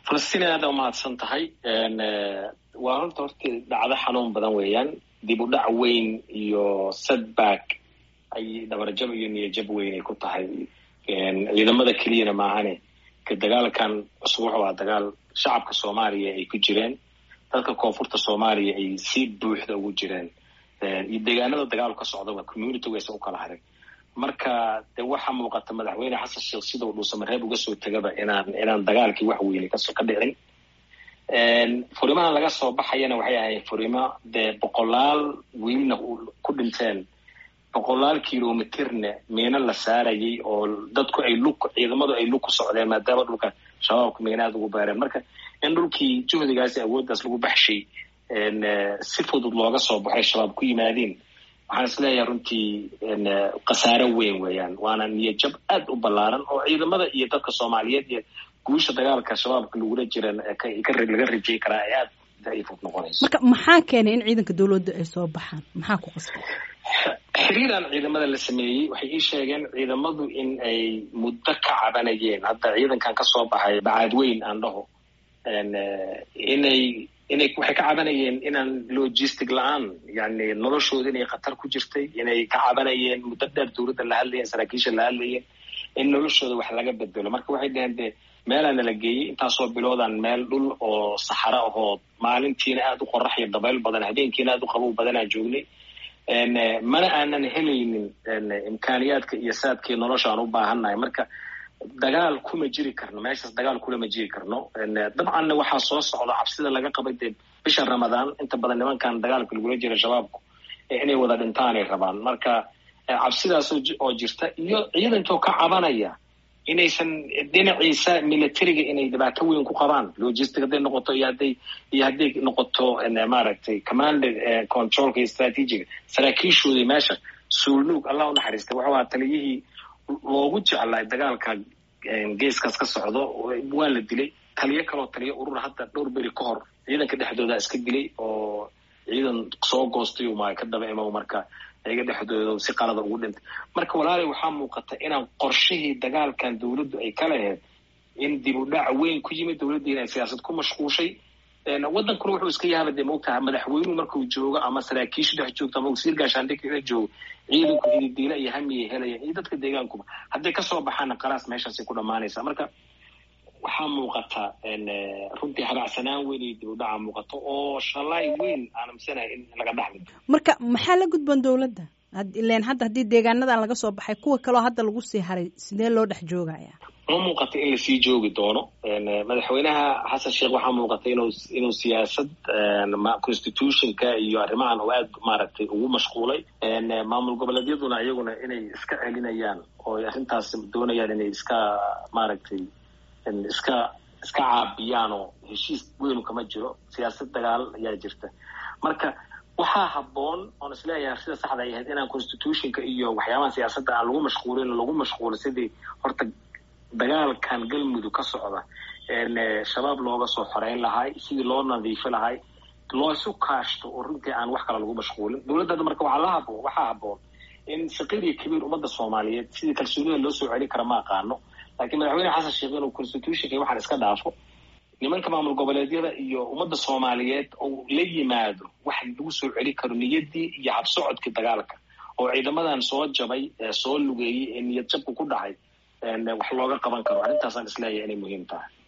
falastiin aada umahadsan tahay waa horta horta dhacdo xanuun badan weeyaan dib u dhac weyn iyo setback ay dhabarjab iyo niyajab weyn ay ku tahay ciidamada keliyana maahane ka dagaalkan cusub wuxuu aha dagaal shacabka soomaaliya ay ku jireen dadka koonfurta soomaaliya ay si buuxda ugu jireen iyo deegaanada dagaalu ka socdaba community wayse u kala haray marka de waxaa muuqata madaxweyne xasan sheekh sidau dhuusamareeb uga soo tegaba inaan inaan dagaalkii wax weyne kaso ka dhicin furimahan laga soo baxayana waxay ahayd furimo dee boqolaal wiilna ku dhinteen boqolaal kilomitirna miino la saarayay oo dadku ay lug ciidamadu ay lug ku socdeen maadaama dhulka shabaabka miinaad ugu beereen marka in dhulkii juhdigaasi awooddaas lagu baxshay si fudud looga soo baxay shabaab ku yimaadeen waxaan is leeyahay runtii khasaare weyn weeyaan waana niyajab aad u ballaaran oo ciidamada iyo dadka soomaaliyeed iyo guusha dagaalka shabaabka lagula jiran laga rajay karaa ay aad daciif noqonayso marka maxaa keenay in ciidanka dawladda ay soo baxaan maxaa ku qasbay xiriiraan ciidamada la sameeyey waxay ii sheegeen ciidamadu in ay muddo ka cabanayeen hadda ciidankan ka soo baxay bacaadweyn aan dhaho inay inay waxay ka cabanayeen inaan logistic la-aan yani noloshooda inay khatar ku jirtay inay ka cabanayeen muddo dheer dawladda la hadlayeen saraakiisha la hadlayeen in noloshooda wax laga bedelo marka waxay dhaheen de meelaa nala geeyey intaasoo biloodaan meel dhul oo saxaro ahoo maalintiina aada u qorax iyo dabayl badan habeenkiina aada u qabow badanaan joognay mana aanan helaynin imkaaniyaadka iyo saadkii nolosha aan u baahannahay marka dagaal kuma jiri karno meeshaas dagaal kulama jiri karno dabcanna waxaa soo socda cabsida laga qabay dee bisha ramadaan inta badan nimankan dagaalka lagula jira shabaabku inay wada dhintaanay rabaan marka cabsidaas oo jirta iyo ciidankoo ka cabanaya inaysan dhinaciisa militariga inay dhibaato weyn ku qabaan logistic hadday noqoto iyo hadday iyo hadday noqoto maaragtay command controlka iyo strategiga saraakiishoodii meesha suulnuug allah u naxariista wuxuu ahaa taliyihii loogu jeclaa dagaalka geeskaas ka socdo waa la dilay taliyo kaloo taliyo urur hadda dhowr beri ka hor ciidanka dhexdooda iska dilay oo ciidan soo goostay uma ka daba imo marka iyaga dhexdooda si qalada ugu dhintay marka walaalay waxaa muuqata inaan qorshihii dagaalkan dawladdu ay ka lahayd in dib u dhac weyn ku yimid dawladdiina ay siyaasad ku mashquushay waddankuna wuxuu iska yaaba dee maogtaha madaxweynuhu markuu joogo ama saraakiishu dhex joogto ama wasiir gaashaandhigka la joogo ciidanku hididiila iyo hamiyay helayaan iyo dadka deegaankuba hadday kasoo baxaana qalaas meeshaasay ku dhammaanaysaa marka waxaa muuqata runtii habacsanaan weyn iyo dib u dhaca muuqato oo shalaay weyn aan amisanahay in laga dhaxli marka maxaa la gudban dawladda ilen hadda haddii deegaanadan laga soo baxay kuwa kaloo hadda lagu sii haray sidee loo dhex joogaya ma muuqata in lasii joogi doono madaxweynaha xasan sheekh waxaa muuqata inuu inuu siyaasad constitutionka iyo arrimahan oo aad maaragtay ugu mashquulay maamul goboleedyaduna iyaguna inay iska celinayaan oo arrintaas doonayaan inay iska maaragtay iska iska caabiyaan oo heshiis weynu kama jiro siyaasad dagaal ayaa jirta marka waxaa habboon oon isleeyahay sida saxda ay ahayd inaan constitutionka iyo waxyaabaha siyaasadda aan lagu mashquulin lagu mashquulo sidii horta dagaalkan galmudug ka socda shabaab looga soo xoreyn lahay sidii loo nadiifi lahay loo isu kaashto oo runtii aan wax kale lagu mashquulin dawladda marka waxaa la haboon waxaa habboon in saqiir iyo kabiir ummadda soomaaliyeed sidii kalsoonida loo soo celin kara ma aqaano laakiin madaxweyne xasan sheekh inuu constitutionka iyo waxaan iska dhaafo nimanka maamul goboleedyada iyo ummadda soomaaliyeed oo la yimaado wax lagu soo celin karo niyaddii iyo habsocodkii dagaalka oo ciidamadan soo jabay soo lugeeyey ee niyad jabku ku dhacay wax looga qaban karo arrintaasaan isleeyahay inay muhiim tahay